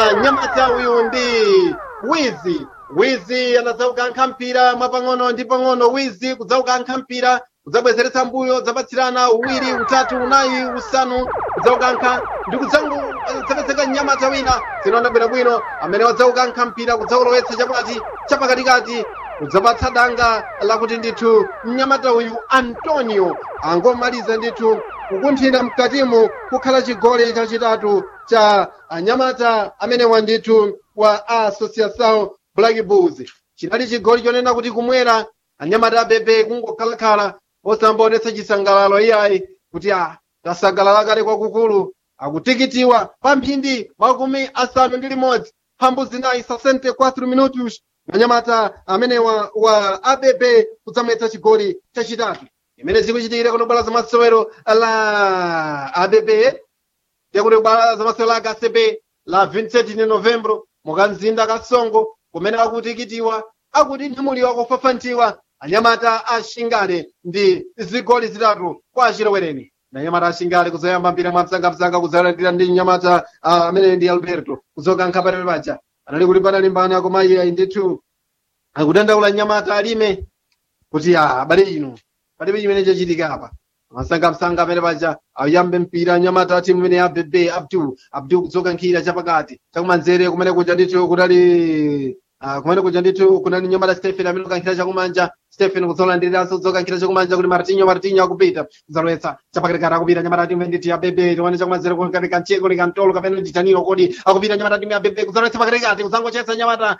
anyamata uyu ndi wizi wizi anadzaukankha mpira mwapang'ono ndi pang'ono wizi kudzaukankha mpira kudzabwezeretsa mbuyo zapatsirana uwiri utatu unayi usanu kudzaukankha ndi kudzapezeka mnyamata wina zinaona bwinobwino amene wadzaukankha mpira kudzaulowetsa chapati chapakatikati kudzapatsa danga lakuti ndithu mnyamata uyu antonio angomaliza ndithu kukunthira mkatimo kukhala chigoli chachitatu cha anyamata amenewa ndithu wa associação black bulls chinali chigoli chonena kuti kumwera anyamata abebe kungokhalakhala osambaonetsa chisangalalo iyayi kuti a tasangalala kale kwakukulu akutikitiwa pa mphindi makumi asanu ndi limodzi mphambu zinayi 64 minutos anyamata amenewa wa abb kudzamwetsa chigoli chachitatu imene zikuchitikira kuno bwalo zamasewero la abb yakuti bwalo zamasewero la kcb la 27 novembro mukamzinda kasongo kumene akutikitiwa akuti nyamuliwa kufafantiwa anyamata ashingale ndi zigoli zitatu kwa achilowereni na nyamata ashingale kuzoyamba mpira mwamsangamsanga kudzalandira ndi nyamata amene ndi alberto kuzokankha patali paja anali kuti panalimbana koma iye ndithu akudandaula nyamata alime kuti a abale ino palibe chimene chachitika apa masangamsanga amene paja ayambe mpira nyamata timu imene ya bebe abdu abdu kudzokankhira chapakati chakumanzere kumene kuja ndithu kudali Ah, kumene kuja ndithu kunani nyamata stephen amene kukankhira chakumanja stephen kudzolandiriranso kudzokankhira chakumanja kuti martinho martinho akupita kudzalowetsa chapakatikati akupita nyamata timu ndithu ya bebe tione chakumanzere kunkati kancheko ni kantolo kapena nditaniro kodi akupita nyamata timu ya bebe kudzalowetsa pakatikati kudzangochetsa nyamata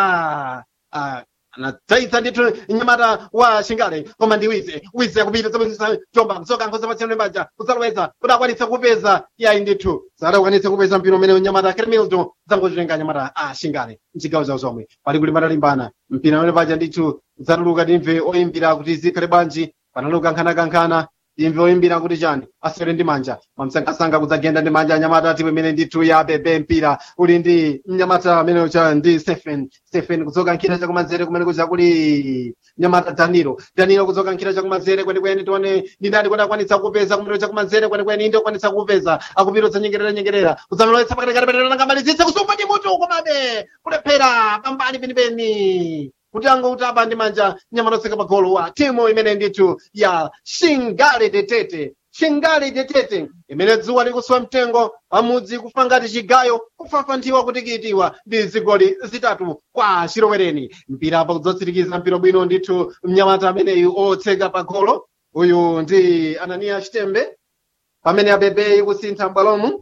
wa ah, anadzaitsa ndithu nyamata wa shingale koma ndi wize wize akupita zabwezesa chomba kudzokankha zapatsirano mbaja kudzalowetsa kuti akwanitse kupeza iyayi ndithu sadakwanitse kupeza mpira umene nyamata kremilton zangotenga nyamata a shingale mchigawo zawo zomwe pali kuti matalimbana mpira umene paja ndithu udzatuluka timve oyimbira kuti zikhale bwanji panali kukankhana-kankhana timve oyimbira kuti chani asere ndi manja mamsangasanga kudzagenda ndi manja anyamata timu imene ndithu ya bebe mpira uli ndi mnyamata amene cha ndi stephen stephen kudzokankhira chakumanzere kumene kuja kuli nyamata danilo danilo kudzokankhira chakumanzere kwenikweni tione ndi ndani kuti akwanitsa kupeza kumene chakumanzere kwenikweni ndi akwanitsa kupeza akupirutsa nyengerera nyengerera kudzalowetsa pakatikati penelanga malizitsa kusumba ndi mutu komabe kulephera pambali penipeni kuti angoutaba ndi manja nyamata otseka pagolo wa timu imene ndithu ya shingale detete shingale detete imene dzuwa likuswa mtengo pamudzi kufa ngati chigayo kufafanthiwa kutikitiwa ndi zigoli zitatu kwa chilowereni mpira apa kudzatsirikiza mpira bwino ndithu mnyamata ameneyu otseka pagolo uyu ndi ananiya chitembe pamene abebe ikusintha m'bwalomu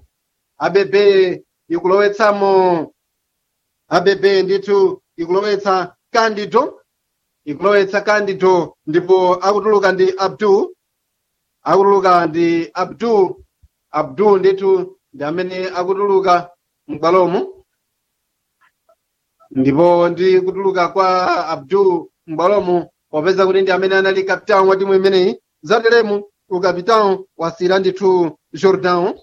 abebe ikulowetsamo abebe ndithu ikulowetsa kandido ikulowetsa kandido ndipo akutuluka ndi abdu akutuluka ndi abdu abdu ndithu ndi amene akutuluka m'bwalomu ndipo ndi kutuluka kwa abdu m'bwalomu popeza kuti ndi amene anali kapitawo wa timu imeneyi zateremu ukapitawo wasira ndithu jordan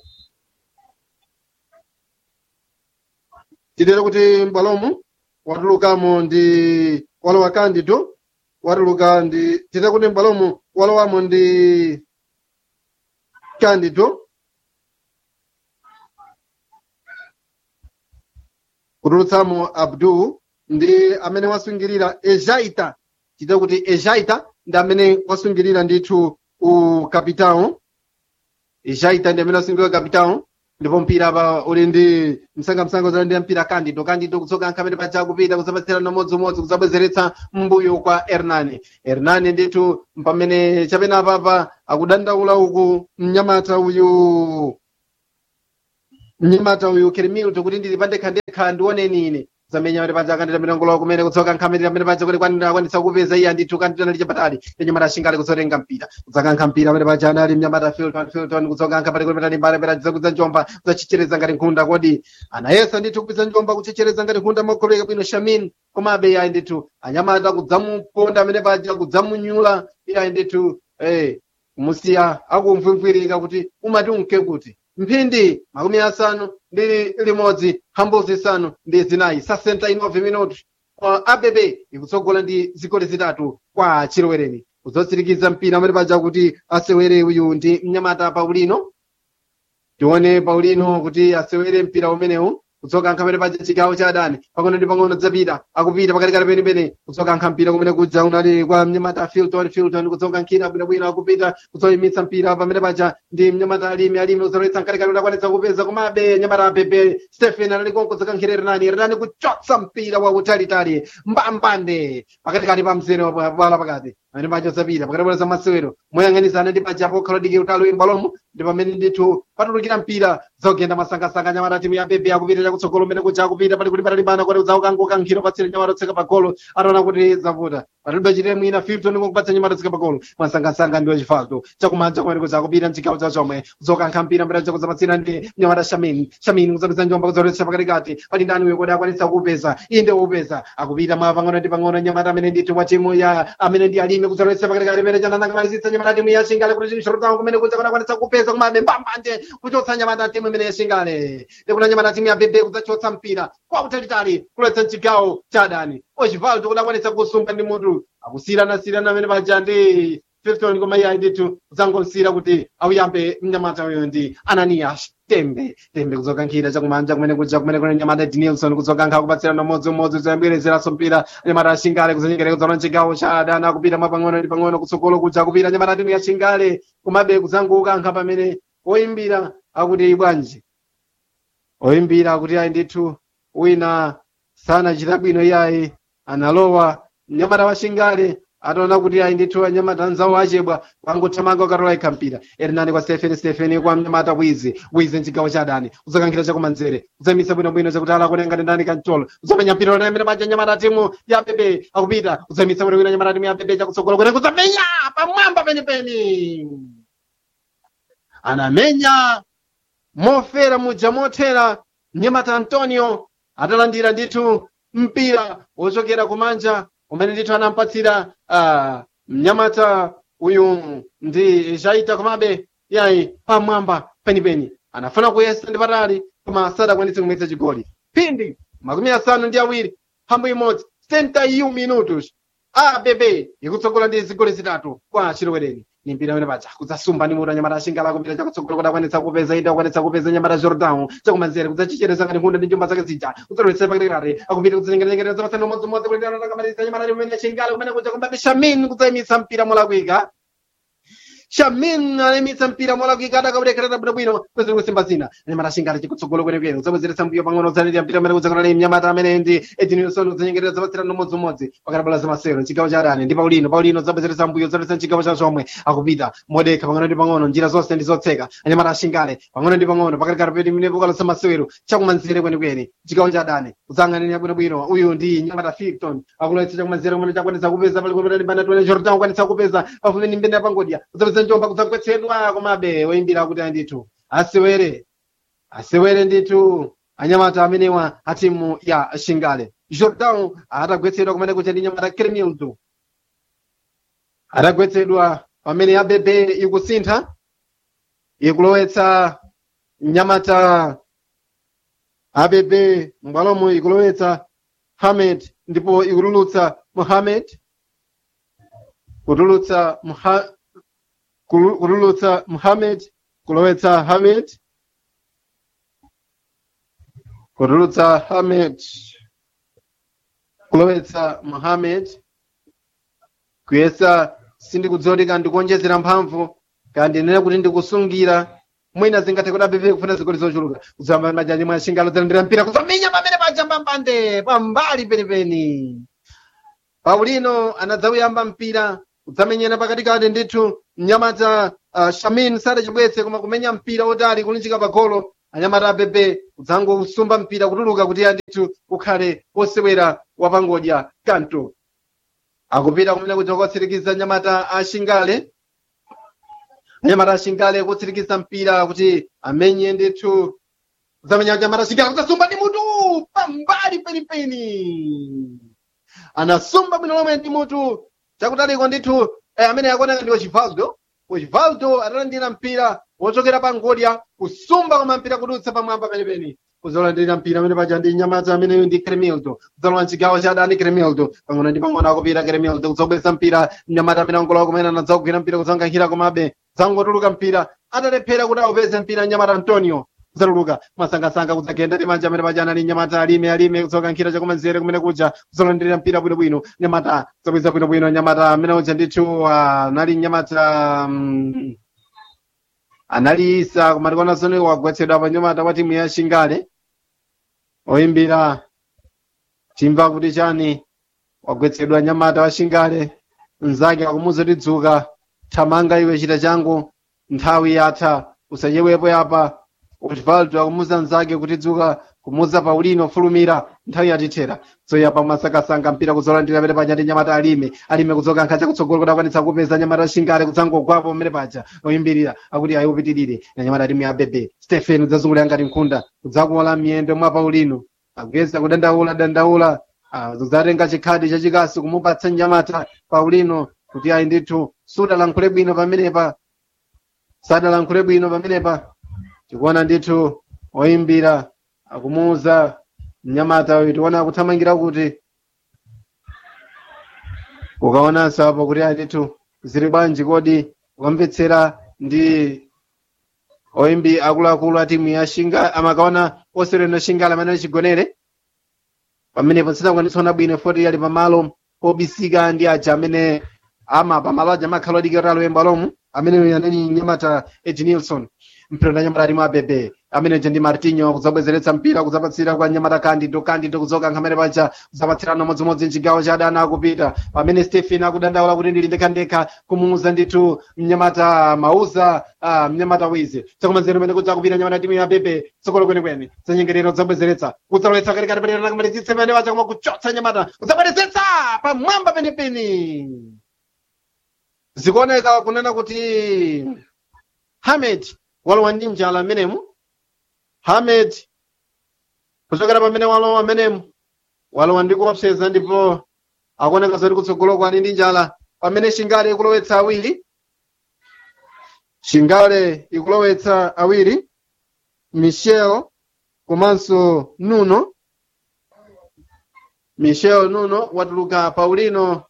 titere kuti m'bwalomu watulukamo ndi walowa kandido watuluka ndi tite kuti m'bwalomu walowamo ndi kandido kutulutsamo abdu ndi amene wasungirira ejaita tite kuti ejaita ndi amene wasungirira ndithu ukapitawo ejaita ndi amene wasungirira ukapitawo ndipo mpira apa uli ndi msangamsanga uzalandira mpira kandido kandido kutsoka amene paja kupita kuzapatsirana modzimodzi kuzabwezeretsa mbuyo kwa hernani hernani ndithu pamene chapena apapa akudandaula uku mnyamata uyu mnyamata uyu keremilto kuti ndili pandekhandekha ndioneni ine zamenya amene paja akandita milangola kumene kutsoka nkhamene amene paja kuti kwanira akwanitsa kupeza iye ndithu kandita nali chapatali ndi nyamata ashingale kutsotenga mpira kudzakankha mpira amene paja anali mnyamata filton filton kutsokankha pali kuti patali mbale pera kudza njomba kudzachichereza ngati nkhunda kodi anayesa ndithu kupeza njomba kuchichereza ngati nkhunda mokhuleka bwino shamin komabe iyayi ndithu anyamata kudzamuponda amene paja kudzamunyula iyayi ndithu eh kumusiya akumvwimvwirika kuti umati unke kuti mphindi makumi asanu ndi limodzi mphambu zisanu ndi zinayi 69 minuti kwa abb ikutsogola ndi zigoli zitatu kwa chilowereni kudzatsirikiza mpira amene paja kuti asewere uyu ndi mnyamata paulino tione paulino kuti asewere mpira umenewu kudzoka nkhamene paja chigawo cha adani pang'ono ndi pang'ono dzapita akupita pakatikati penipeni kudzoka nkha mpira kumene kudza unali kwa mnyamata filton filton kudzoka nkhira bwinobwino akupita kudzoyimitsa mpira pamene paja ndi mnyamata alimi alimi kuzalowetsa mkatikati udakwanitsa kupeza komabe nyamata apepe stephen anali konkudzoka nkhira renani renani kuchotsa mpira wautalitali mbambande pakatikati pa mzere wala pakati pamene paja zapita pakati pa zamasewero moyang'anizana ndi paja pokhala diki utalo imbalomo ndi pamene ndithu patulukira mpira zogenda masangasanga nyamata timu ya bebe akupita chakutsogolo mmene kuja akupita pali kuti patalimbana kuti udzaukanguka nkhiro patsire nyamata otseka pagolo ataona kuti zavuta patalibe chite mwina filton kukupatsa nyamata otseka pagolo masangasanga ndi wachifalto chakumanja kumene kuja akupita mchigawo cha chomwe zokankha mpira mbere chakuzapatsira ndi nyamata shamin shamin kuzapeza njomba kuzoletsa pakatikati pali ndani uyo kuti akwanitsa kupeza inde upeza akupita mwa pang'ono ndi pang'ono nyamata amene ndithu wa timu ya amene ndi alime kuzoletsa pakatikati pene chananangamalizitsa nyamata timu ya shingale kuti shorotao kumene kuja kuti akwanitsa kupeza komabe mbambande kuchotsa nyamata timu imene ya shingale ndikuna nyamata timu ya bebe kudzachotsa mpira kwa utalitali kuletsa mchigawo cha adani ochivaldo kuti akwanitsa kusunga ndi mutu akusiyirana-siyirana amene paja ndi filton koma iye ndithu kudzangosiyira kuti auyambe mnyamata uyo ndi ananias tembe tembe kudzoka nkhira chakumanja kumene kuja kumene kuna nyamata dinilson kudzoka nkha kupatsirana umodzi-umodzi zayambirezeraso mpira nyamata ya shingale kuzanyengera kudzaona chigawo cha adani akupita mwa pang'ono ndi pang'ono kutsogolo kuja kupita nyamata timu ya shingale komabe kudzanguka nkha pamene oyimbira akuti bwanji oyimbira akuti ayi ndithu wina sanachita bwino iyayi analowa mnyamata wa shingale ataona kuti ayi ndithu anyamata anzawo achebwa wangothamanga ukatola ikha mpira erinani kwa stephen stephen kwa mnyamata wizi wizi mchigawo cha adani udzakankhira chakumanzere udzayimisa bwinobwino chakuti ala kutenga ndani kantolo udzamenya mpira ona imene paja nyamata timu ya bebe akupita udzayimisa bwinobwino nyamata timu ya bebe chakutsogolo kuti kudzamenya pamwamba penipeni anamenya mofera muja mothera mnyamata antonio atalandira ndithu mpira wochokera kumanja umene ndithu anampatsira uh, mnyamata uyu ndi chaita komabe yayi pamwamba penipeni anafuna kuyesa ndi patali koma sadakwanitse kumwetsa chigoli phindi makumi asanu ndi awiri mphambu imodzi 71 minutos abb ikutsogola ndi zigoli zitatu kwa chilowereni ni mpira amene paja kudzasumba ndi mutu anyamata ashingala kupita chakutsogolo kuti akwanitsa kupeza inde akwanitsa kupeza nyamata jordan chakumanzere kudzachichereza ngati nkunda ndi njomba zake zija kudzalowetsa pakatikati akupita kudzinyengeranyengera zamasana umodzimodzi kuti anakamaliza nyamata limene ashingala kumene kuja kumbabe shamin kudzayimitsa mpira molakwika shamin anayimitsa mpira molakwika adakaulekerera bwinobwino kweziri kusimba zina anyamata ashingala chikutsogolo kwenekwene kudzabwezeretsa mbuyo pang'ono udzalirira mpira amene kudzakona ni mnyamata amene ndi edinilson kudzanyengerera zapatsirana umodzimodzi pakadabala zamasero mchigawo cha adani ndi paulino paulino udzabwezeretsa mbuyo udzalowetsa mchigawo cha chomwe akupita modekha pang'ono ndi pang'ono njira zonse ndi zotseka anyamata ashingale pang'ono ndi pang'ono pakatikati peti mine pokalosa masewero chakumanzere kwenekwene chigawo cha adani kudzang'anira bwinobwino uyu ndi nyamata filton akulowetsa chakumanzere kumene chakwanitsa kupeza pali kupeta bana tuene jordan kwanitsa kupeza pafupi ndi mbende yapangodya kudzapeza njomba kudzagwetsedwa komabe oyimbira kuti ndithu asewere asewere ndithu anyamata amenewa a timu ya shingale jordan atagwetsedwa kumene kucha ndi nyamata kremildo atagwetsedwa pamene abebe ikusintha ikulowetsa nyamata abebe mbwalomo ikulowetsa hamed ndipo ikutulutsa muhamed kutulutsa Muha- kulu- kutulutsa muhamed kulowetsa hamed kutulutsa hamed kulowetsa muhamed kuyesa sindikudziwa ndikuonjezera mphamvu kandi nene kuti ndikusungira mwina zingathe kuti abebe kufuna zigoli zochuluka kuzamba majaji mwa shingalo zalandira mpira kuzamenya pamene paja mbambande pambali penipeni paulino anadzawuyamba mpira kudzamenyera pakatikati ndithu mnyamata uh, shamin sadachibwetse koma kumenya mpira otali kulunjika pagolo anyamata abebe kudzangosumba mpira kutuluka kuti ndithu ukhale wosewera wapangodya kanto akupita kumene kuti kwatsirikiza anyamata ashingale anyamata ashingale kutsirikiza mpira kuti amenye ndithu kudzamenya anyamata ashingale kudzasumba ndi mutu pambali penipeni anasumba bwino lomwe ndi mutu chakutaliko ndithu eh, amene akuoneka ndi ochivaldo ochivaldo atalandira mpira wochokera pa ngodya kusumba koma mpira kudutsa pamwamba penipeni kuzolandira mpira amene paja ndi nyamata ameneyo ndi kremildo kudzalowa mchigawo cha adani kremildo pang'ono ndi pang'ono akupita kremildo kudzabweretsa mpira nyamata amene angolowa kumene anadzakugwira mpira kudzankankhira komabe dzangotuluka mpira atalephera kuti aupeze mpira nyamata antonio kudzatuluka masangasanga kudzagenda ndi manja amene paja anali nyamata alime alime kudzoka nkhira chakumanzere kumene kuja kudzalandirira mpira bwinobwino nyamata zabwiza bwinobwino nyamata amene uja ndithu ah, anali nyamata mm, anali isa kumatikona zone wagwetsedwa pa nyamata wa timu ya shingale oyimbira timva kuti chani wagwetsedwa nyamata wa shingale mnzake akumuza kuti dzuka thamanga iwe chita changu nthawi yatha usachewepo yapa osvaldo akumuza mnzake kuti dzuka kumuza paulino fulumira nthawi yatithera zoyapa masakasanga mpira kuzolandira pene paja ndi nyamata alime alime kudzoka nkhacha kutsogolo kuti akwanitsa kupeza nyamata shingale kudzangogwapo pamene paja oyimbirira akuti ayi upitirire na nyamata alime ya bebe stephen udzazungulira ngati nkhunda kudzakuola miyendo mwa paulino akuyesa kudandaula dandaula ah, kudzatenga chikhadi chachikasi kumupatsa nyamata paulino kuti ayi ndithu sudalankhule bwino pamenepa sadalankhule bwino pamenepa tikuona ndithu oyimbira akumuuza mnyamata uyu tiona akuthamangira kuti ukaonanso apo kuti ayi ndithu zili bwanji kodi ukamvetsera ndi oyimbi akuluakulu a timu ya shinga amakaona osereno shingala amene achigonere pamenepo sidakwanitsona bwino foti ali pamalo obisika ndi aja amene ama pamalo aja amakhala odikirira loyemba lomu amene anali nyamata edi nilson mpira nyamata ali mabebe amene je ndi martinho kudzabwezeretsa mpira kudzapatsira kwa nyamata candido candido kudzoka nkhamene paja kudzapatsirana modzimodzi mchigawo cha adani akupita pamene stephen akudandaula kuti ndili ndekhandekha kumuuza ndithu mnyamata mauza ah, mnyamata wizi chakumanzere mene kudza kupita nyamata timu ya bebe tsogolo kwenikweni zanyengerero kudzabwezeretsa kudzalowetsa katikati penera nakamalizitse pamene paja koma kuchotsa nyamata kudzabwerezetsa pamwamba penepeni zikuoneka kunena kuti hamed walowa ndi njala amenemu hamed kuchokera pamene walowa amenemu walowa ndi kuopseza ndipo akuoneka zoti kutsogolo kwani ndi njala pamene shingale ikulowetsa awiri shingale ikulowetsa awiri michel komanso nuno michel nuno watuluka paulino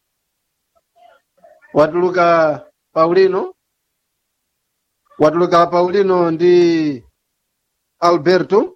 watuluka paulino watuluka paulino ndi alberto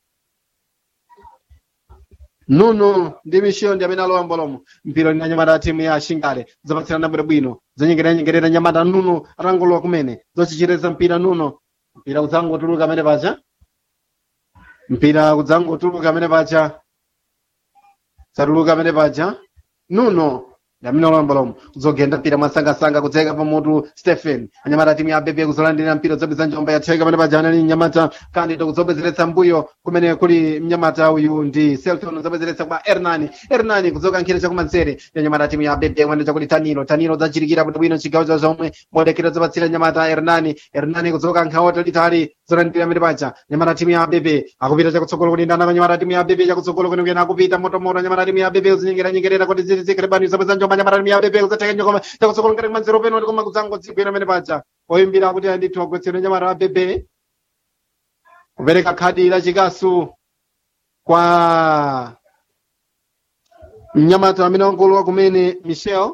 nuno ndi michel ndi amene alowa mbolomo mpira lina nyamata ya timu ya shingale zapatsirana bwinobwino zanyengeranyengerera nyamata nuno atangolowa kumene zochichereza mpira nuno mpira kudzangotuluka amene paja mpira kudzangotuluka amene paja satuluka amene paja nuno yamina ulombolombo kudzogenda mpira mwasangasanga kudzeka pamutu stephen anyamata timu ya bebe kuzolandira mpira zobweza njomba yatheka pamene pajana ni mnyamata candido kudzobwezeretsa mbuyo kumene kuli mnyamata uyu ndi selton zobwezeretsa kwa hernani hernani kudzoka nkhira chakumanzere ya nyamata timu ya bebe kumene chakuti tanilo tanilo zachirikira bwinobwino chigawo cha zomwe modekera zopatsira nyamata hernani hernani kudzoka nkhawoto litali zolandira amene paja nyamata timu ya bebe akupita chakutsogolo kuti ndana nyamata timu ya bebe chakutsogolo kwenikweni akupita motomoto nyamata timu ya bebe kuzinyengeranyengerera kuti zizikhalebani zobweza njomba nyamata timu ya bebe kudzateka nyokoma chakutsogolo ngati manzero peno koma kudzangodzigwera amene paja oyimbira kuti andithu agwetsero nyamata wa bebe kupereka khadi la chikasu kwa mnyamata amene wangolowa kumene michel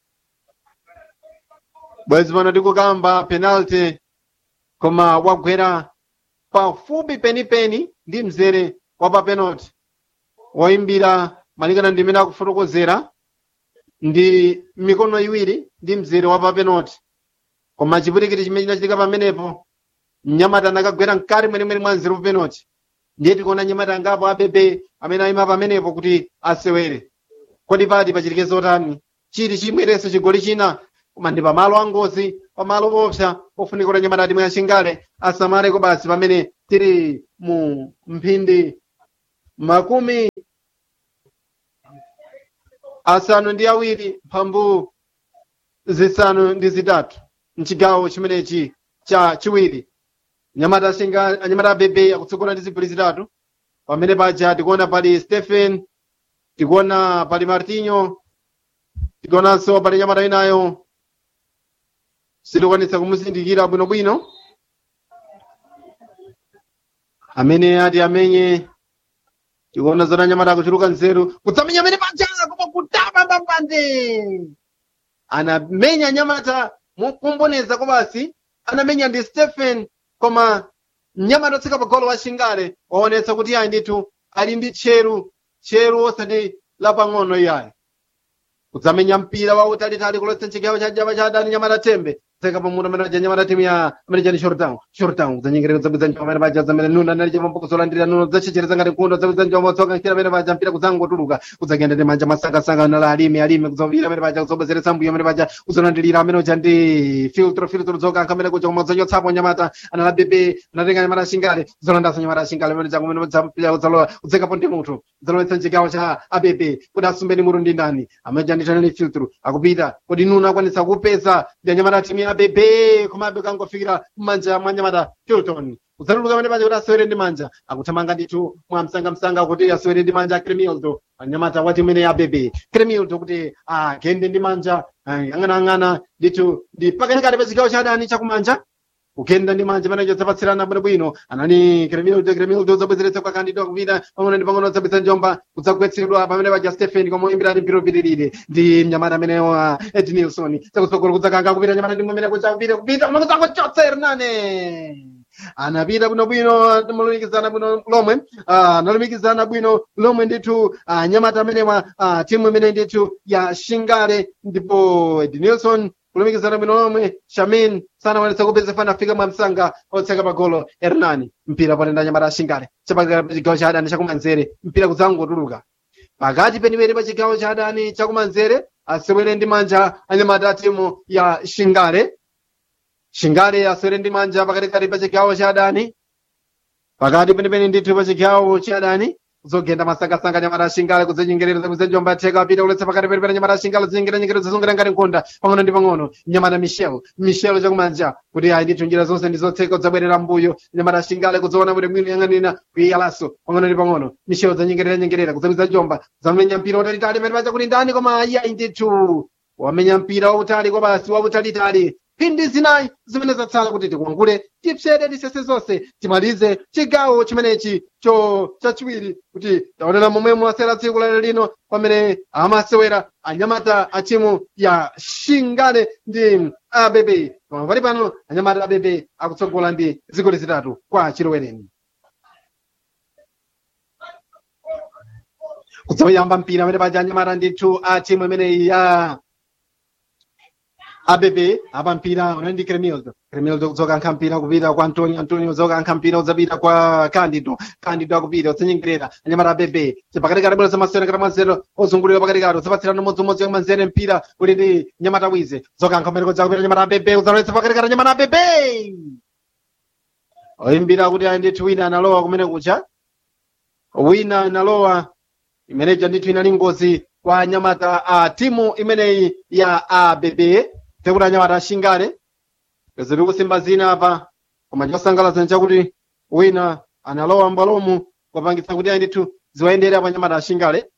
bwezi pano tikukamba penalty koma wagwera pafupi penipeni ndi mzere wa pa penalty woyimbira malingana ndi imene akufotokozera ndi mikono iwiri ndi mzere wa pa penalty koma chipwirikiti chimene chinachitika pamenepo mnyamata anakagwera mkati mwenemwene mwa mzere wa penalty ndiye tikuona nyamata angapo abebe amene ayima pamenepo kuti asewere kodi pati pachitike zotani chiti chimwereso chigoli china koma ndi pamalo angozi pamalo opsa pofunika kuti nyamata timu ya shingale asamaleko basi pamene tiri mu mphindi makumi asanu ndi awiri mphambu zisanu ndi zitatu mchigawo chimenechi cha chiwiri nyamata shinga anyamata bebe akutsogola ndi zigoli zitatu pamene paja tikuona pali stephen tikuona pali martinho tikuonanso pali nyamata inayo sitikwanitsa kumuzindikira bwinobwino amene ati amenye tikuona zona nyamata akuchuluka nzeru kutsamenya amene paja koma kutapa mbambande anamenya nyamata mukumboneza kobasi anamenya ndi stephen koma mnyamata otseka pa golo wa shingale waonetsa kuti ayi ndithu ali ndi tcheru tcheru osati lapang'ono iyayi kudzamenya mpira wautalitali kuletsa chigawo cha java cha adani nyamata tembe tseka pamutu amene aja nyamata timu ya amene chani shortown shortown kudzanyengera kudzabwiza njoma amene paja zamene nuna anali chipompo kuzolandira nuno zachechereza ngati nkundo zabwiza njoma otsoka mpira amene paja mpira kudzangotuluka kudzagenda ndi manja masangasanga nala alimi alimi kudzapira amene paja kuzobwezeretsa mbuyo amene paja kuzolandirira amene uja ndi filtro filtro dzokankha amene kuja kumadzachotsapo nyamata anala bebe anatenga nyamata ashingale kuzolandaso nyamata ashingale amene jaku amene mpira kudzalowa kudzekapo ndi munthu kudzalowetsa chigawo cha abebe kuti asumbeni mutu ndi ndani amene janditanani filtro akupita kuti nuna akwanitsa kupeza ndi anyamata timu ya bebe komabe kangofikira mmanja mwa nyamata filton kudzatuluka amene paja kuti asewere ndi manja akuthamanga ndithu mwamsangamsanga kuti asewere ndi manja cremildo anyamata wa timu ine ya bebe cremildo kuti agende ndi manja ang'anang'ana ndithu ndi pakatikati pa chigawo cha adani chakumanja kugenda ndi manja pamene dzapatsirana bwinobwino anani kremildo kremildo zabwezeretsa kwa kandido kupita pang'ono ndi pang'ono zabweza njomba kudzagwetsedwa pamene paja stephen komwe imbirani mpiro pitirire ndi mnyamata amene wa ed nilson chakutsogolo kudzakanga kupita nyamata ndi mmene kudzakupita kupita koma kudzakuchotsa hernane anapita bwinobwino malumikizana bwino lomwe ah, analumikizana bwino lomwe ndithu ah, nyamata amenewa ah, timu imene ndithu ya shingale ndipo ed nilson kulumikizana bwino lomwe shamin sanawonetsa kupeza fana afika mwamsanga otseka pagolo hernani mpira potenda nyamata ashingale chapakati pa chigawo cha adani chakumanzere mpira kudzangotuluka pakati penipeni pa chigawo cha adani chakumanzere asewere ndi manja anyamata a timu ya shingale shingale asewere ndi manja pakatikati pa chigawo cha adani pakati penipeni ndithu pa chigawo cha adani kuzogenda masangasanga nyamata ashingale kuzinyengerera kuzenjomba theka apita kuletsa pakati penipeni nyamata ashingale kuzinyengerera zazungira ngati nkhunda pang'ono ndi pang'ono nyamata michel michel chakumanja kuti ayi ndithu njira zonse ndi zotseka kudzabwerera mbuyo nyamata ashingale kuzoona kuti mwini yang'anina kuiyalanso pang'ono ndi pang'ono michel zanyengerera nyengerera kuzabwiza njomba zamenya mpira utalitali pene paja kuti ndani koma ayi ayi ndithu wamenya mpira wautali kwa basi wautalitali phindi zinayi zimene zatsala kuti tikuangule tipsede tisese zonse timalize chigawo chimenechi cho chachiwiri kuti taonera momwe mwasera tsiku lale lino pamene amasewera anyamata a timu ya shingale ndi abebe koma pali pano anyamata abebe akutsogola ndi zigoli zitatu kwa chilowereni kudzayamba mpira amene paja anyamata ndithu a timu imeneyi ya abebe apa mpira unali ndi cremildo cremildo kudzokankha mpira kupita kwa antonio antonio kudzokankha mpira udzapita kwa candido candido akupita udzenyengerera anyamata abebe pakatikati bwera zamasewera ngati mwanzero ozungulira pakatikati udzapatsirana umodzimodzi manzere mpira uli ndi nyamata wize dzokankha mpira kudzakupita nyamata abebe udzalowetsa pakatikati nyamata abebe oyimbira kuti ayi ndithu wina analowa kumene kucha wina analowa imeneja ndithu inali ngozi kwa anyamata a timu imeneyi ya abebe tekuti anyamata ashingale ziri kusimba zina apa koma chosangalatsa nchakuti wina analowa mbwalomu kupangitsa kuti ayi ndithu ziwayendere apa anyamata ashingale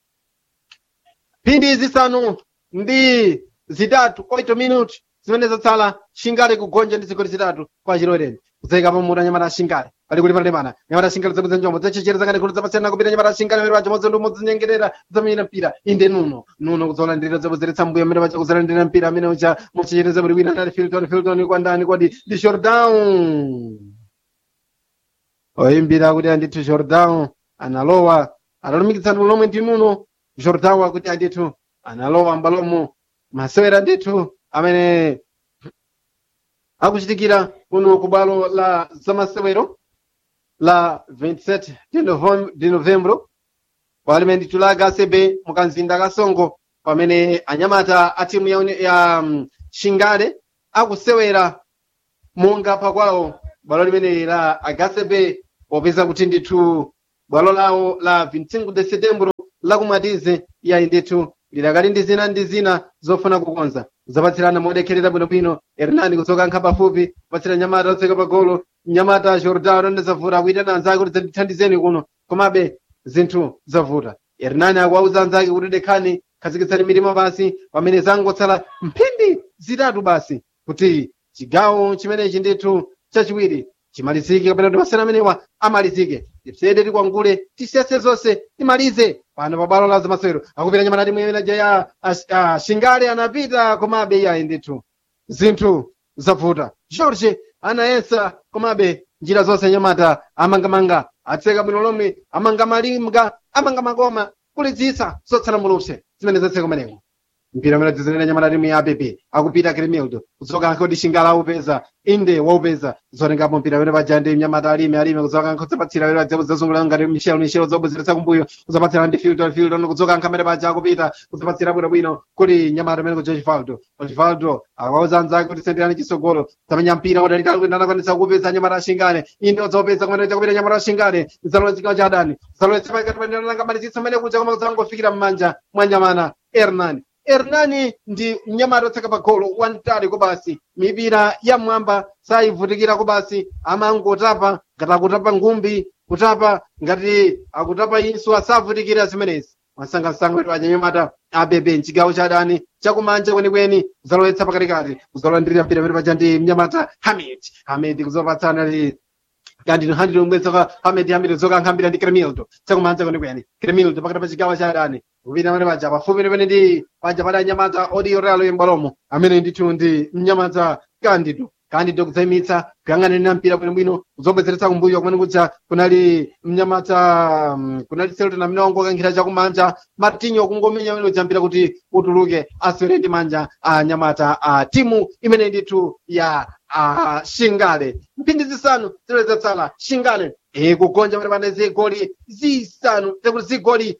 phindi zisanu ndi zitatu 8 minute zimene zatsala shingale kugonja ndi zigoli zitatu kwa chilowereni kudzayika pamutu anyamata ashingale pali kuti palemana nyamata ashingale zabwiza njombo zachechereza ngati kuti zapasiyana kupita nyamata ashingale mere paja modzi ndi modzi nyengerera zamenyera mpira inde nuno nuno kudzolandira zabwezeretsa mbuyo amene paja kuzolandira mpira amene ucha muchechereza kuti wina anali filton filton kwa ndani kwadi ndi shordown oyimbira kuti andithu shordown analowa analumikitsana lomwe ndi nuno jordan akuti andithu analowa mbalomo masewera ndithu amene akuchitikira kuno ku bwalo la zamasewero la 27 de Novem- de novembro pamene ndithu la hcb mukamzinda kasongo pamene anyamata a timu ya, uni- ya um, shingale akusewera monga pakwawo bwalo limene la hcb popeza kuti ndithu bwalo lawo la 25 de setembro lakumatize yayi ndithu lidakali ndi zina ndi zina zofuna kukonza zapatsirana modekherera bwinobwino hernani kudzoka pafupi kupatsira nyamata otseka pagolo nyamata jordan onde zavuta akuyitana anzake kuti zandithandizeni kuno komabe zinthu zavuta hernani akuwauza anzake kuti dekhani khazikitsani mitima basi pamene zangotsala mphindi zitatu basi kuti chigawo chimenechi ndithu chachiwiri chimalizike kapena kuti masewera amenewa amalizike tipsede tikwangule tisese zonse timalize pano pa bwalo la zamasewero akupita nyamata timu imene ya ash- ah, shingale anapita komabe iyayi ndithu zinthu zavuta george anayesa komabe njira zonse anyamata amangamanga atseka bwino lomwe amanga malinga amanga makoma kulitsitsa zotsala mulupse zimene zatseka kumeneko mpira umene dzizenera nyamata timu ya app akupita kremildo kudzoka nkodi shingala aupeza inde waupeza zotengapo mpira umene paja ndi mnyamata alime alime kudzoka nkhodzapatsira wera dzepo zazungulira ngati michelo michelo zobwezeretsa kumbuyo kudzapatsira ndi fildo fildo no kudzoka nkhamere paja akupita kudzapatsira bwinobwino kuli nyamata umene kuja chivaldo chivaldo akawauza anzake kuti senderani chisogolo zamenya mpira udalitali kuti anakwanisa kupeza nyamata ashingane inde odzopeza kumene chakupita nyamata ashingane zalowa chigawo cha adani zalowetsa pakati panangamalizitsa mmene kuja koma kudzangofikira m'manja mwa nyamata hernani hernani ndi mnyamata otseka pa golo wantali kubasi mipira ya mwamba sayivutikira kubasi amangotapa ngati akutapa ngumbi kutapa ngati akutapa inso asavutikira zimenezi masangasanga kuti anyamata abebe mchigawo cha adani chakumanja kwenikweni kuzalowetsa pakatikati kuzalandirira mpira pamene paja ndi mnyamata hamid hamid kuzopatsana ndi kandi handi lomwetsoka hamid hamid zokankhambira ndi kremildo chakumanja kwenikweni kremildo pakati pa chigawo cha adani kupita pamene paja pafupi pamene ndi paja pali anyamata odiyo realo yembalomo amene ndithu ndi mnyamata kandido kandido kudzayimitsa kuyang'anira mpira bwinobwino kuzobwezeretsa kumbuyo kumene kuja kunali mnyamata mm, kunali selton amene wangokankhira chakumanja martinho kungomenya amene ujambira kuti utuluke aswere ndi manja a nyamata a timu imene ndithu ya a shingale mphindi zisanu zilozatsala shingale e kugonja pamene pane zigoli zisanu tekuti zigoli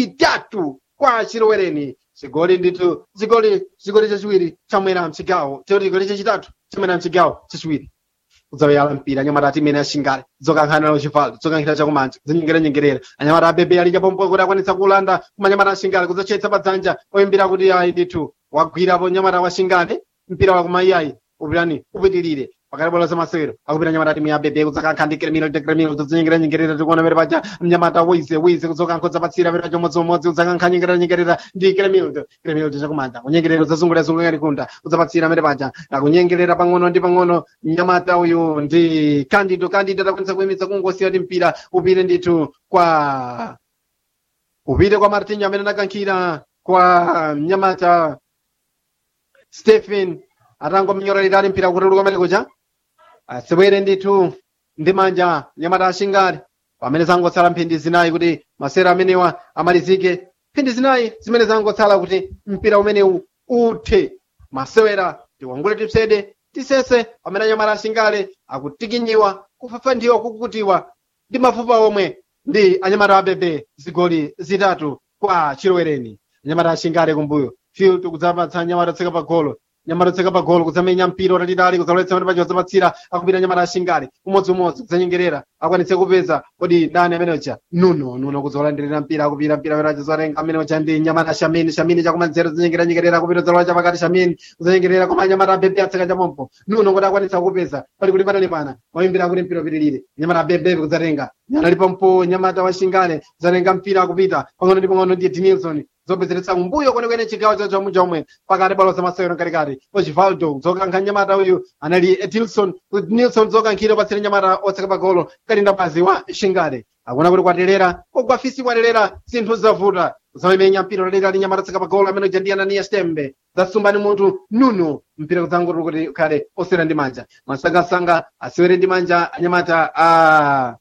zitatu kwa chilowereni chigoli ndithu chigoli chigoli chachiwiri chamwera mchigawo tekuti chigoli chachitatu chamwera mchigawo chachiwiri kudzaweyala mpira anyamata ati imene ashingale dzokankhana nawo chivaldo dzokankhira chakumanja zinyengeranyengerera anyamata abebe ali chapompo kuti akwanitsa kulanda kumanyamata ashingale kudzatchetsa padzanja oyimbira kuti ayi ndithu wagwirapo nyamata washingale mpira wakumayiyayi upirani upitirire pakati bola zamasewero akupita nyamata timu ya bebe kudzakankha ndi kremiro ndi kremiro kudzinyengeranyengerera tikuona pere paja mnyamata wize wize kudzokankha udzapatsira pere paja umodziumodzi kudzakankha nyengeranyengerera ndi kremiro kremiro chakumanja kunyengerera udzazungulirazungulira likunda udzapatsira pere paja akunyengerera pang'ono ndi pang'ono mnyamata uyu ndi kandido kandido atakwanisa kuyimitsa kungosiya ndi mpira upite ndithu kwa upite kwa martinho amene anakankhira kwa mnyamata stephen atangomnyorera ali mpira kutuluka kumene kuja asewere ndithu ndi manja nyamata ashingale pamene zangotsala mphindi zinayi kuti masera amenewa amalizike mphindi zinayi zimene zangotsala kuti mpira umenewu uthe masewera tiwangule tipsede tisese pamene anyamata ashingale akutikinyiwa kufafandiwa kukutiwa ndi mafupa omwe ndi anyamata abebe zigoli zitatu kwa chilowereni anyamata ashingale kumbuyo field kudzapatsa anyamata otseka pa golo nyamata otseka pa golo kudzamenya mpira utalitali kudzaloletsa pamene paja udzapatsira akupita nyamata ashingale umodziumodzi kudzanyengerera akwanitse kupeza kodi ndani amene uja nuno nuno kudzolandirira mpira akupita mpira pamene paja zolenga amene uja ndi nyamata shamini shamini chakumanzere kudzanyengeranyengerera akupita udzalola chapakati shamini kudzanyengerera koma nyamata abebe atseka chamompo nuno kuti akwanitsa kupeza pali kuti patali pana mayimbira kuti mpira upitirire nyamata abebe kudzatenga analipompo nyamata washingale kudzatenga mpira akupita pang'ono ndi pang'ono ndi dinilson zobwezeretsa kumbuyo kwenekwene chigawo cha chomwe chomwe pakati balo zamasewero mkatikati ochivaldo dzokankha nyamata uyu anali edilson nilson zokankhira patsire nyamata otseka pagolo kalinda bazi wa shingale akuona kuti kwaterera kogwafisi kwaterera zinthu zavuta zamemenya mpira utalira ali nyamata otseka pagolo amene uja ndi ananiya stembe zasumba ni munthu nuno mpira kudzangoti kuti ukhale osewera ndi manja masangasanga asewere ndi manja anyamata a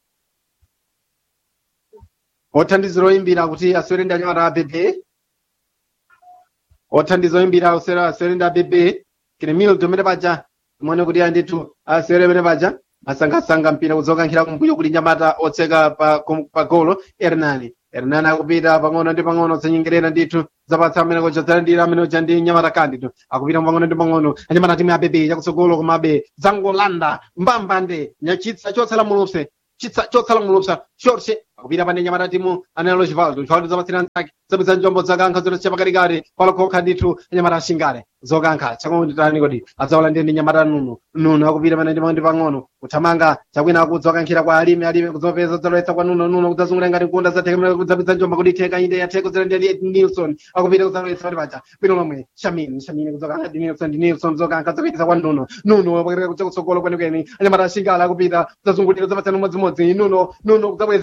othandizira oyimbira kuti asewere ndi anyamata a bebe othandiza oyimbira osera asewere ndi abebe kremildo mene paja muone kuti andithu asewere mene paja masangasanga mpira kudzokankhira kumbuyo kuti nyamata otseka pa, kum- pa golo hernani hernani akupita pang'ono ndi pang'ono zanyengerera ndithu zapatsa amene kuja zalandira amene uja ndi nyamata kandido akupita pang'ono ndi pang'ono anyamata timu abebe chakutsogolo komabe zangolanda mbambande nyachitsa chotsala mulupse chitsa chotsala mulupsa shorse akupita pane nyamata timu anelo chivaldo chivaldo zapatsira nzake zabweza njombo zakankha zotocha pakatikati palokokha ndithu anyamata ashingale zokankha chakunditani kodi adzawalandira ndi nyamata nuno nuno akupita pane ndi ndi pang'ono kuthamanga chakwina kudzokankhira kwa alime alime kudzopeza kudzalowetsa kwa nuno nuno kudzazungulira ngati nkunda zatheka kudzapitsa njomba kuti itheka inde yatheka kudzalandira ndi nilson akupita kudzalowetsa pati paja bwino lomwe shamini shamini kudzokankha ndi nilson ndi nilson zokankha zapitisa kwa nuno nuno pakati kucha kutsogolo kwenikweni anyamata ashingale akupita kudzazungulira zapatsa numodzimodzi nuno nuno kudzabwezeretsa mbuya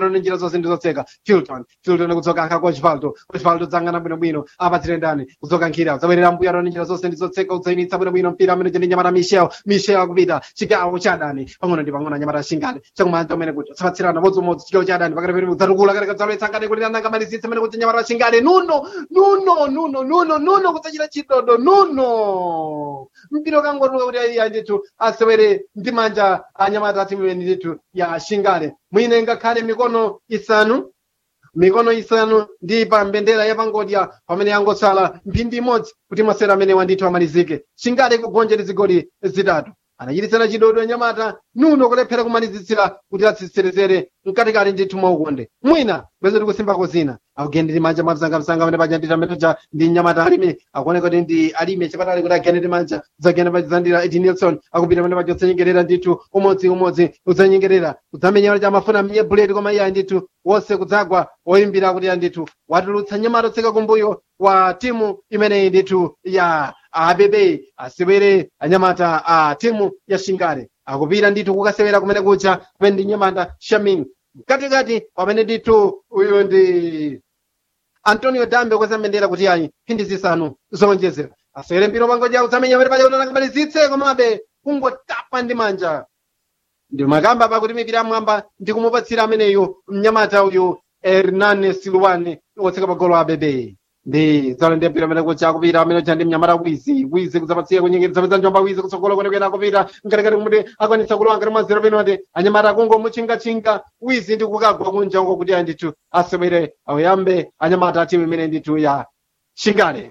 arone njira zonse ndizotseka filton filton kudzoka ankha osvaldo osvaldo dzangana bwinobwino apatsire ndani kudzoka nkhira zabwerera mbuya arone njira zonse ndizotseka udzayimitsa bwinobwino mpira amene ndi nyamata michel michel akupita chigawo cha adani pang'ono ndi pang'ono anyamata ashingale chakumanja umene kuti sapatsirana modzimodzi chigawo cha adani pakati pene udzatukula kale kadzalowetsa nkati kuti ananga malizitsa amene kuti nyamata ashingale nuno nuno nuno nuno nuno kudzachita chidodo nuno mpira ukangotuluka kuti aiya ndithu asewere ndi manja anyamata atimu imene ndithu ya shingale mwine ngakhale mikono isanu mikono isanu ndi pa mbendera ya pangodya pamene yangotsala mphindi imodzi kuti masera amene wandithu amalizike shingale kugonja ndi zigoli zitatu anachititsana chidodo anyamata nuno kulephera kumalizitsira kuti atsitserezere mkatikati ndithu mwaukonde mwina bwezo tikusimbako zina akugende ndi manja mapsangamsanga amene paja ndithu amene taja ndi nyamata alime akuoneka kuti ndi alime chipatali kuti agende ndi manja udzagenda pachizandira edi nelson akupita pamene paja udzanyengerera ndithu umodzi umodzi udzanyengerera udzamenya cha mafuna mnye buleti koma iye ndithu wonse kudzagwa oyimbira kuti ya ndithu watulutsa nyamata otseka kumbuyo wa timu imeneyi ndithu ya abebe asewere anyamata a timu ya shingale akupita ndithu kukasewera kumene kucha kumene ndi nyamata shamin mkatikati pamene ndithu uyu ndi antonio dambe kwezamendera kuti ayi mphindi zisanu zowonjezera asewere mpira pangodya udzamenya pamene paja kuti anangamalizitse komabe kungotapa ndi manja ndi makamba pakuti mipira yamwamba ndi kumupatsira ameneyu mnyamata uyu hernane silwane wotseka pagolo abebe ndi tsalo ndi mpira amene kucha akupita amene ucha ndi mnyamata wizi wizi kudzapatsira kunyengereza peza njomba wizi kutsogola kwenekwene akupita mkatikati kumuti akwanitsa kulowa ngati mwazero penoti anyamata akungomuchingatchinga wizi ndi kukagwa kunja uko kuti andithu asewere ayambe anyamata a timu imene ndithu ya shingale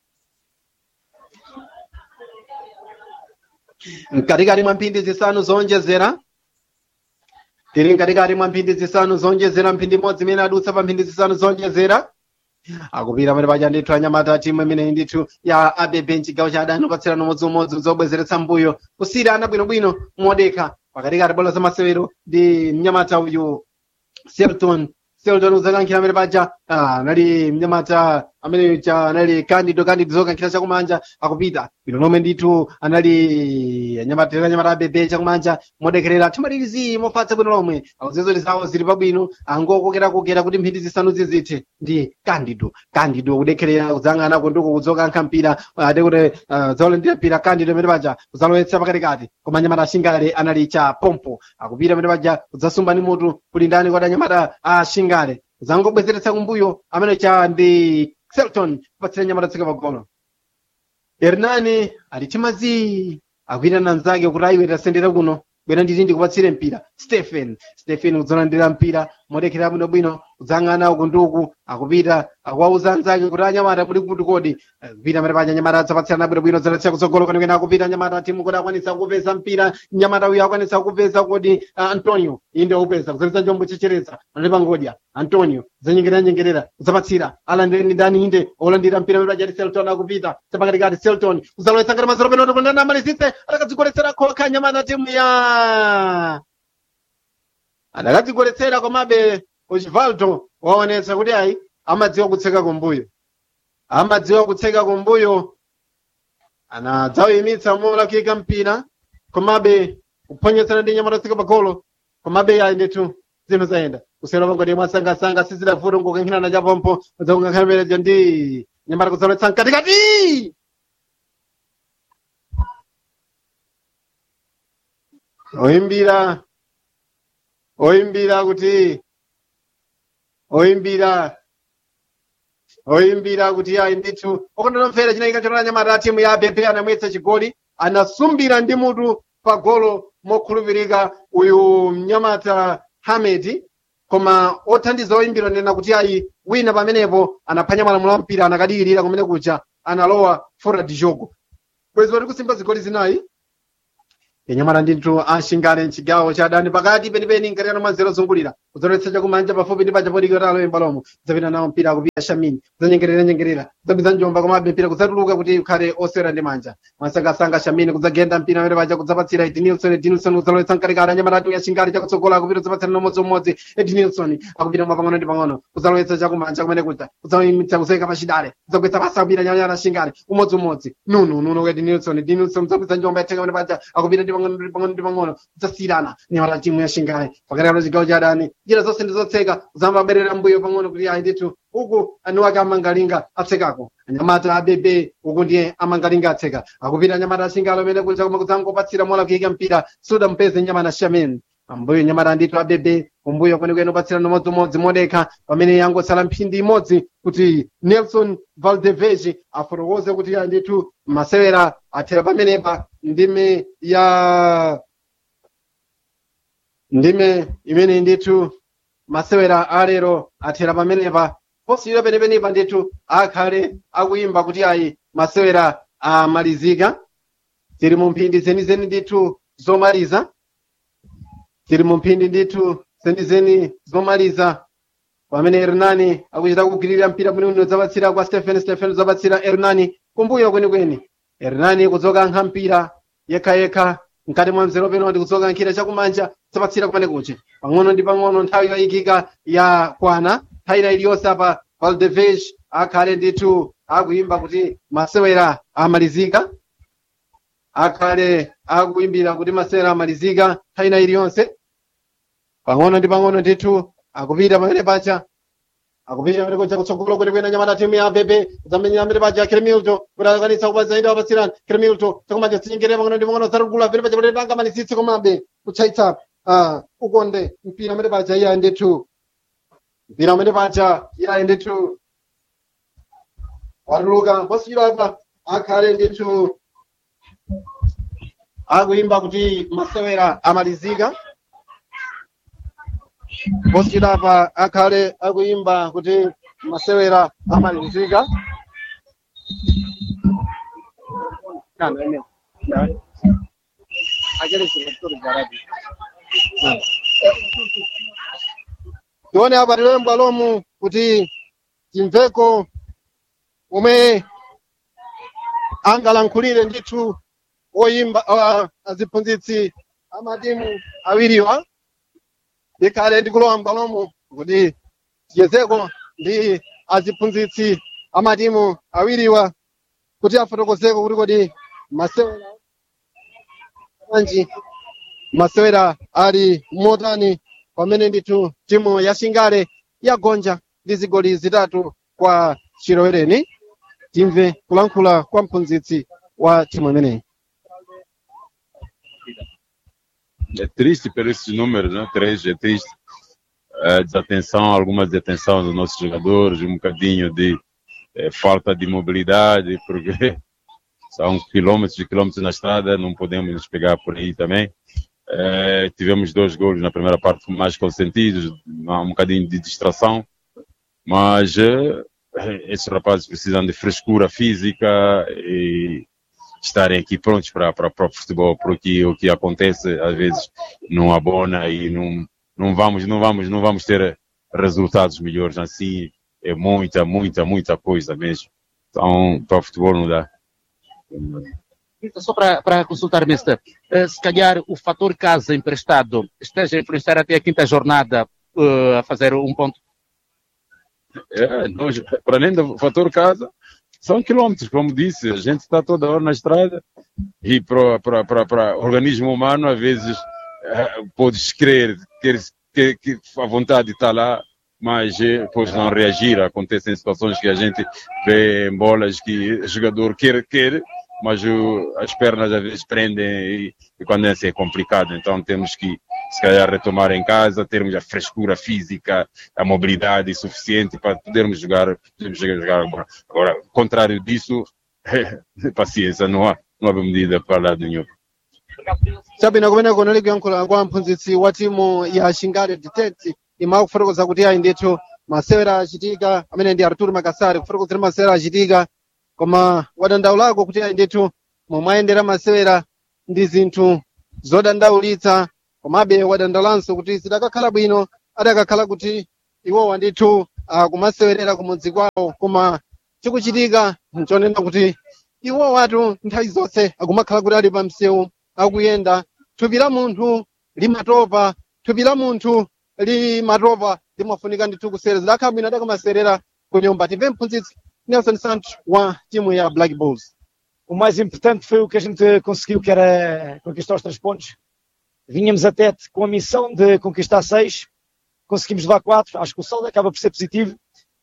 mkatikati mwa mphindi zisanu zowonjezera tiri mkatikati mwa mphindi zisanu zowonjezera mphindi imodzi imene adutsa pa mphindi zisanu zowonjezera akupita pamene paja ndithu anyamata timu imene ndithu ya abebe mchigawo cha adani upatsirana umodziumodzi zobwezeretsa mbuyo kusiyana bwinobwino modeka pakatikati bola za masewero ndi mnyamata uyu selton selton udzakankhira amene paja anali mnyamata amene cha anali candido candido zokankhira chakumanja akupita bwino lomwe ndithu anali anyamata anyamata abebe chakumanja modekerera thamalirizii mofatsa bwino lomwe akuzizoli zawo zili pabwino angokokera kuti mphindi zisanu zizithe ndi candido candido kudekherera kudzang'anako ndiko kudzokankha mpira ade kuti dzawolendera mpira candido amene paja kudzalowetsa pakatikati koma anyamata ashingale anali cha pompo akupita amene paja kudzasumba ndi mutu kuli ndani kwati anyamata a shingale zangobwezeretsa kumbuyo amene cha ndi selton kupatsira nyamata tsika pagolo hernani ali chimazi akuyitana nzake kuti ayiwe tasendera kuno bwera nditi ndikupatsire mpira stephen stephen kudzalandira mpira modekera bwinobwino kudzang'ana uku ndi uku akupita akuwauza anzake kuti anyamata muli kuti kodi kupita amene paja anyamata adzapatsirana bwinobwino dzalatsira kutsogolo kwenikweni akupita anyamata timu kuti akwanitsa kupeza mpira nyamata uyo akwanitsa kupeza kodi uh, antonio inde upeza kudzaletsa njombo chechereza anali pangodya antonio zanyengerera nyengerera kudzapatsira alandireni ndani inde olandira mpira amene paja ati selton akupita chapakatikati selton kudzalowetsa ngati mazero penoto kundana amalizitse atakadzigoletsera khokha anyamata timu ya adakadzigoletsera komabe osvaldo waonetsa kuti ayi amadziwa kutseka kumbuyo amadziwa kutseka kumbuyo anadzawuyimitsa molakika mpira komabe kuphonyetsana ndi nyamata tsika pagolo komabe ayi ndithu zinthu zayenda kusera pangodi mwasangasanga sizidavuta ngokankhirana chapompo udzakungankhamereja ndi nyamata kudzalowetsa mkatikati oyimbira oyimbira kuti oyimbira oyimbira kuti ayi ndithu okondonomvera chinayika chonana nyamata timu ya abebe anamwetsa chigoli anasumbira ndi mutu pa golo mokhulupirika uyu mnyamata hamedi koma othandiza oyimbira nena kuti ayi wina pamenepo anaphwanya malamulo a mpira anakadiyirira kumene kuja analowa fora di jogo bwezi wati kusimba zigoli zinayi yenyamata ndithu ashingale mchigawo cha adani pakati penipeni nkatikati mwa zero zungulira kudzoletsa chakumanja pafupi ndi paja podikira alo embalomo kudzapita nawo mpira akupita shamini kudzanyengerera nyengerera kudzapita njomba komabe mpira kudzatuluka kuti ukhale osewera ndi manja mwasangasanga shamini kudzagenda mpira amene paja kudzapatsira edinilson edinilson kudzalowetsa mkatikati anyamata atu yashingale chakutsogola akupita kudzapatsira nomodzimodzi edinilson akupita mwa pang'ono ndi pang'ono kudzalowetsa chakumanja kumene kuja kudzayimitsa kuseka pachidale kudzagwetsa pasa akupita nyamata shingale umodziumodzi nunu nunu edinilson edinilson kudzapita njomba yatheka amene paja akupita ndi pang'ono pang'ono ndi pang'ono ndi pang'ono kudzasiyirana nyamata timu ya shingale pakati pa chigawo cha adani njira zonse ndi zotseka zamba aberera mbuyo pang'ono kuti ayi ndithu uku ani wake amangalinga atsekako anyamata abebe uku ndiye amangalinga atseka akupita anyamata ashingale amene kunja koma kudzangopatsira mola kuyika mpira suda mpeze nyamata shamen pambuyo nyamata ndithu abebe kumbuyo kwenikweni upatsirana umodzimodzi modekha pamene yangotsala mphindi imodzi kuti nelson valdevege afotokoze kuti ya ndithu masewera athera pamenepa ndime ya ndime imene ndithu masewera alero athera pamenepa posiyira penepenepa ndithu akhale akuyimba kuti ayi masewera amalizika tiri mu mphindi zenizeni ndithu zomaliza tiri mu mphindi ndithu zenizeni zomaliza pamene ernani akuchita kugwirira mpira bwinobwino zapatsira kwa stephen stephen zapatsira ernani kumbuyo kwenikweni ernani kudzoka nkha mpira yekhayekha mkati mwa mzero peno ndi kudzoka nkhira chakumanja zapatsira kumene kuchi pang'ono ndi pang'ono nthawi yoyikika ya kwana nthawi iliyonse apa valdevege akhale ndithu akuyimba kuti masewera amalizika akhale akuyimbira kuti masewera amalizika nthawi iliyonse pang'ono ndi pang'ono ndithu akupita pamene pacha akupita pamene kucha kutsogolo kuti kuyenda nyamata timu ya bebe zamenyera pamene pacha kremilto kuti akwanitsa kupatsaida wapatsirani kremilto chakumanja sinyengere pang'ono ndi pang'ono zarugula pamene pacha kuti tangamalizitse komabe kutchaitsa ah, ukonde mpira pamene pacha iyayi ndithu mpira pamene pacha iyayi ndithu watuluka posiyira apa akhale ndithu akuyimba kuti masewera amalizika posiyira apa akhale akuyimba kuti masewera amalizika tione apa tilemba lomu kuti timveko omwe angalankhulire ndithu oyimba uh, aziphunzitsi amatimu awiriwa ikhale ndikulowa m'bwalomo kuti tiyezeko ndi aziphunzitsi amatimu awiriwa kuti afotokozeko kuti kodi masewera anji masewera ali motani pamene ndithu timu ya shingale yagonja ndi zigoli zitatu kwa chilowereni timve kulankhula kwa mphunzitsi wa timu imeneyi É triste por esses números, né? Três é triste. É, desatenção, alguma desatenção dos nossos jogadores, um bocadinho de é, falta de mobilidade, porque são quilômetros e quilômetros na estrada, não podemos nos pegar por aí também. É, tivemos dois gols na primeira parte mais consentidos, um bocadinho de distração, mas é, esses rapazes precisam de frescura física e estarem aqui prontos para para para o futebol, porque o que acontece às vezes não abona e não não vamos não vamos não vamos ter resultados melhores assim é muita muita muita coisa mesmo. Então para o futebol não dá. Só para, para consultar, Mister, eh, se calhar o fator casa emprestado esteja a influenciar até a quinta jornada eh, a fazer um ponto. É, nós, para além do fator casa, são quilômetros, como disse, a gente está toda hora na estrada e para para para para o organismo humano às vezes eh, podes crer que, que, que a vontade está lá, mas eh, depois não reagir. Acontecem situações que a gente vê em bolas que o jogador quer quer, mas o, as pernas às vezes prendem e, e quando é assim é complicado. Então temos que se calhar retomar em casa, termos a frescura física, a mobilidade suficiente para podermos jogar, podermos jogar agora. Agora, contrário disso, paciência, não há, não há medida para lado nenhum. chabwino kumene kunali kuyankhula kwa mphunzitsi wa timu ya shingale detect ima kufotokoza kuti ayi ndithu masewera achitika amene ndi arturo makasari kufotokozera masewera achitika koma wadandaulako kuti ayi ndithu momwayendera masewera ndi zinthu zodandaulitsa komabe wadandaulanso kuti zidakakhala bwino adakakhala kuti iwowa ndithu akumasewerera kumudzi kwawo koma chikuchitika nchonena kuti iwowatu nthawi zonse akumakhala kuti ali pa msewu akuyenda thupi la munthu limatopa thupi la munthu limatopa limafunika ndithu kuserera zidakhala bwino adakamaserera ku nyumba timve mphunzitsi nelson santos wa timu ya black bulls o mais importante foi o que a gente conseguiu, que era conquistar os três pontos. Vínhamos até com a missão de conquistar seis, conseguimos levar quatro, acho que o saldo acaba por ser positivo.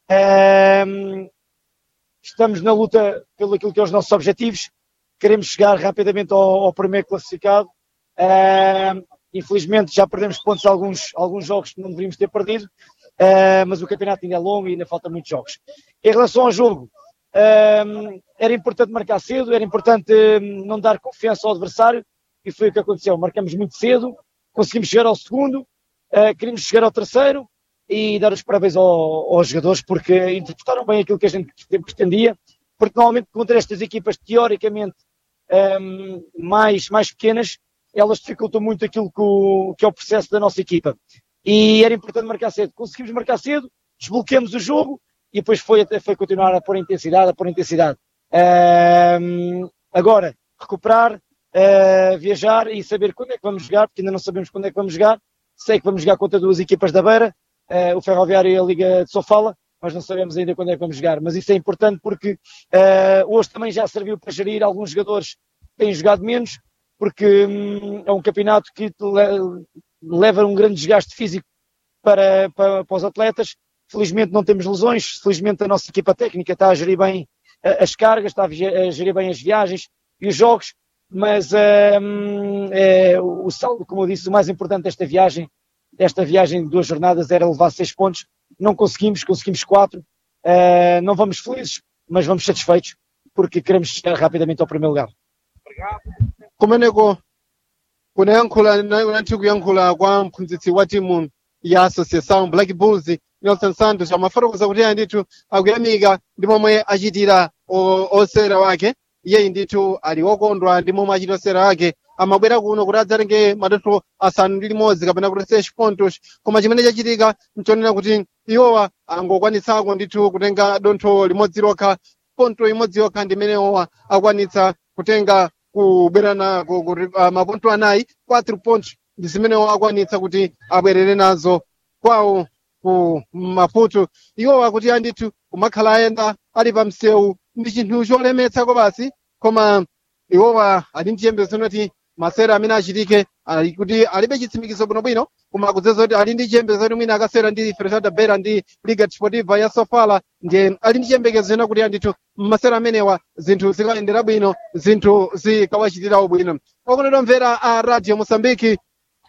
Um, estamos na luta pelo aquilo que é os nossos objetivos, queremos chegar rapidamente ao, ao primeiro classificado. Um, infelizmente já perdemos pontos em alguns, alguns jogos que não deveríamos ter perdido, uh, mas o campeonato ainda é longo e ainda faltam muitos jogos. Em relação ao jogo, um, era importante marcar cedo, era importante um, não dar confiança ao adversário, e foi o que aconteceu. Marcamos muito cedo, conseguimos chegar ao segundo, uh, queríamos chegar ao terceiro e dar os parabéns ao, aos jogadores porque interpretaram bem aquilo que a gente pretendia, porque normalmente contra estas equipas teoricamente um, mais, mais pequenas, elas dificultam muito aquilo que, o, que é o processo da nossa equipa. E era importante marcar cedo. Conseguimos marcar cedo, desbloqueamos o jogo e depois foi, foi continuar a pôr intensidade, a pôr intensidade. Um, agora, recuperar, uh, viajar e saber quando é que vamos jogar, porque ainda não sabemos quando é que vamos jogar. Sei que vamos jogar contra duas equipas da Beira, uh, o Ferroviário e a Liga de Sofala, mas não sabemos ainda quando é que vamos jogar. Mas isso é importante porque uh, hoje também já serviu para gerir alguns jogadores que têm jogado menos, porque hum, é um campeonato que leva um grande desgaste físico para, para, para, os atletas. Felizmente não temos lesões, felizmente a nossa equipa técnica está a gerir bem as cargas, está a gerir bem as viagens e os jogos, mas hum, é, o saldo, como eu disse, o mais importante desta viagem, desta viagem de duas jornadas era levar seis pontos. Não conseguimos, conseguimos quatro. Uh, não vamos felizes, mas vamos satisfeitos porque queremos chegar rapidamente ao primeiro lugar. kumeneko kunayankhula nanthi kuyankhula kwa mphunzitsi wa timu ya associação black bulls nelson santos amafotokoza kuti iye ndithu akuyamika ndi momwe achitira osera wake iyeyi ndithu ali wokondwa ndi momwe achitira osera wake amabwera kuno kuti adzatenge madontho asanu ndi limodzi kapena kuti seis pontos koma chimene chachitika nchonena kuti iwowa angokwanitsako ndithu kutenga dontho limodzi lokha ponto imodzi yokha ndi imenewowa akwanitsa kutenga kubwerana uh, maponto anayi 4 pontos ndi zimenewo akwanitsa kuti abwerere nazo kwawo ku maputo iwowa kuti andithu kumakhala ayenda ali pa msewu ndi chinthu cholemetsako basi koma iwowa ali ndi chiyembekezo kuti masera amene achitike ali kuti alibe chitsimikizo bwinobwino koma kudzeza kuti ali ndi chiyembekezo kuti mwina akasera ndi fresada bera ndi liga desportiva ya sofala ndiye ali ndi chiyembekezo ena kuti andithu masera amenewa zinthu zikayendera bwino zinthu zikawachitirawo bwino okondedwa mvera a radio mosambiki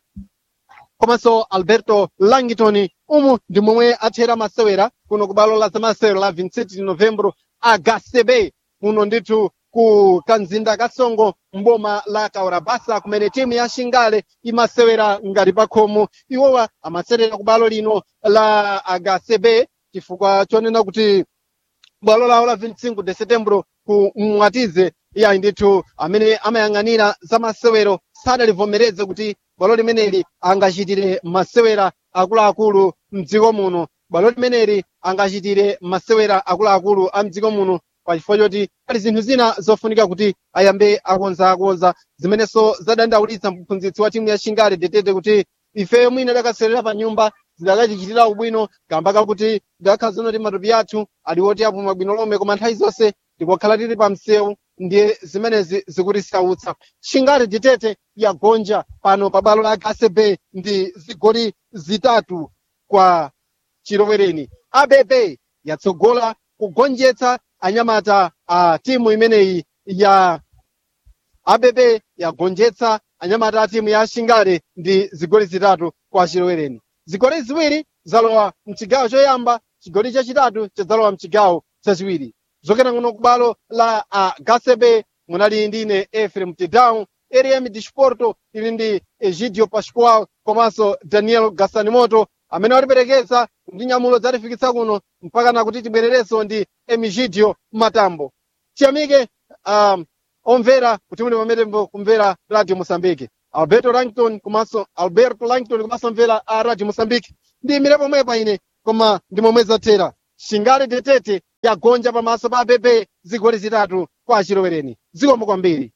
komanso alberto langton umu ndi momwe athera masewera kuno ku balo la zamasewero la 27 novembro agasebe kuno ndithu ku kanzinda kasongo mboma la kaurabasa kumene timu ya shingale imasewera ngati pa khomo iwowa amaserera ku balo lino la agasebe chifukwa chonena kuti bwalo lawo la 25 de setembro ku mwatize iyayi ndithu amene amayang'anira za masewero sadalivomereze kuti bwalo limeneli angachitire masewera akuluakulu mdziko muno bwalo limeneli angachitire masewera akuluakulu a mdziko muno pachifukwa choti pali zinthu zina zofunika kuti ayambe akonzaakonza zimenenso zadandaulitsa mphunzitsi wa timu ya shingale detete kuti ifeyo mwina takaserera pa nyumba zidakatichitira ubwino kamba kakuti ndakhala zinoti matupi athu ali oti apuma bwino lomwe koma nthawi zonse tikukhala tili pa msewu ndiye zimenezi zikutisautsa shingale detete yagonja pano pa balo la gasebe ndi zigoli zitatu kwa chilowereni abb yatsogola kugonjetsa anyamata a timu imeneyi ya abb yagonjetsa anyamata a timu ya shingale ndi zigoli zitatu kwa chilowereni zigoli ziwiri zalowa mchigawo choyamba chigoli chachitatu chadzalowa mchigawo chachiwiri zokena kuno kubalo la a gasebe munali ndine efrem tidown erem disporto ili ndi egidio pascual komanso daniel gasanimoto amene watiperekeza ndi nyamulo zatifikitsa kuno mpaka na kuti tibwererenso ndi emigidio matambo tiyamike um, omvera kuti muli pamene kumvera radio mosambike alberto langton komanso alberto langton komanso mvera a radio mosambike ndiyimire pomwepa ine koma ndi momwe zathera shingale detete yagonja pamaso pa abb zigoli zitatu kwa achilowereni zikomo kwambiri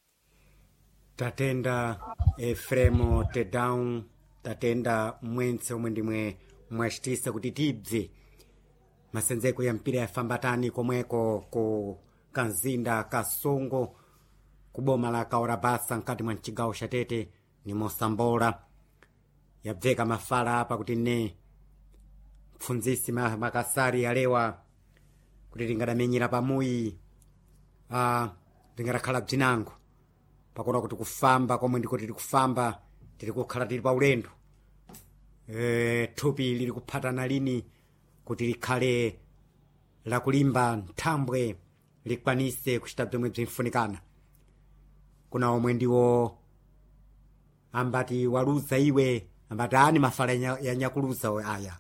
tatenda efremo tedown tatenda mwentse omwe ndimwe mwachitisa kuti tibve masenzeko ya mpira yafambatani komweko ku kanzinda kasongo kuboma la kaorabasa mkati mwa mchigawo cha tete ni mosambola yabveka mafala apa kuti ne mpfunzisi ma- makasari alewa kuti tingadamenyera pamuyi ah, tingadakhala bzinango pakuona kuti kufamba komwe ndiko tiri kufamba tiri kukhala tili pa ulendo e, thupi lili kuphatana lini kuti likhale lakulimba nthambwe likwanise kuchita bzomwe bzimfunikana kuna omwe ndiwo ambati waluza iwe ambati ani mafala ya- yanyakuluza we aya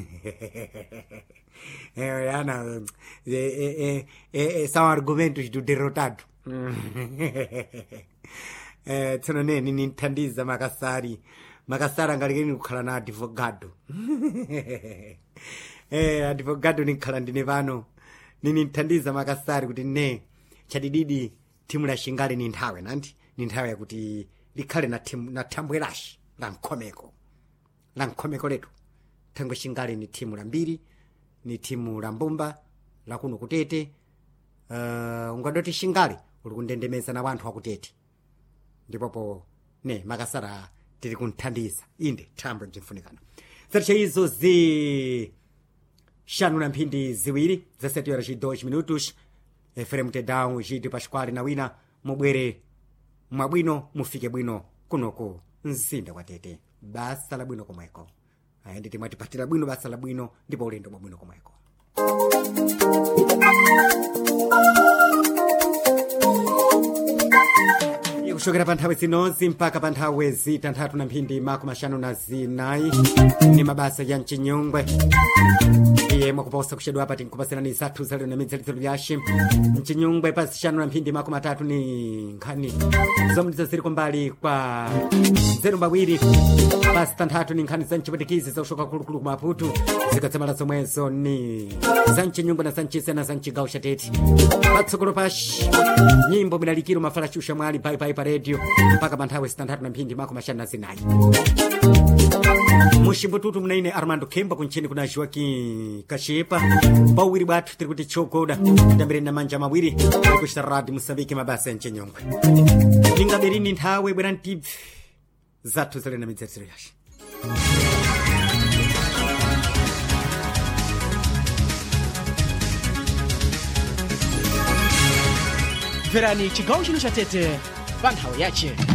Ewe, ana eh, eh, eh, eh, são argumentos do derrotado eh, tsono neni ninthandiza makasari makasari angalikeni kukhala na advogado eh, advogado nikhala ndine pano nininthandiza makasari kuti ne chadididi thimu la shingali ni nthawe nanti ni nthawe yakuti likhale na, thimu- na thambwe lashi la mkhomeko la mkhomeko letu thangwe shingali ni thimu la mbiri ni thimu la mbumba la kuno kutete uh, ungadoti shingali uli kundendemeza na wanthu akutete ndipopo ne makasara tiri kunthandiza inde thambwe bzimfunikana zatcha izo zi xanu na mphindi ziwiri zasete horas e 2 minutos efrem tedão gide pasquale na wina mubwere mwabwino mufike bwino kunoku mzinda kwa tete basa la bwino komweko aya nditi mwatipatira bwino basa la bwino ndipo ulendo bwa bwino komweko kuchokera pa nthawi zinozi mpaka pa nthawi zitanthatu na mphindi makumi maxanu na zinayi ni mabasa ya mchinyongwe iye mwakuposa kuchedwa apa tinkupasirani zathu zalero na midzalitsiro lyace mchinyongwe pa zixanu na mphindi makumi atatu ni nkhani zomwe ziri kumbali kwa nzeru mbawiri pa zitanthatu ni nkhani za mchipwitikizi zakushoka kulukulu ku maputu zikatsamala zomwezo ni za mchinyongwe na za mchisena za mchigawo cha tete patsogolo pashi nyimbo milalikiro mafala shusha mwali paipai pa redio mpaka pa nthawi zitanthatu na mphindi makumi maxanu na zinayi muximbututu munaine armando kemba kuncheni kuna joaquim kachepa pawiri bwathu tiri kuti chogoda tidambireni na manja mawiri tiri kuchita radio musambike mabasa ya mchenyongwe lingaberini nthawe bwera ntibvi zathu zale na midzaziro yace mverani chigawo chino cha tete pa nthawi yace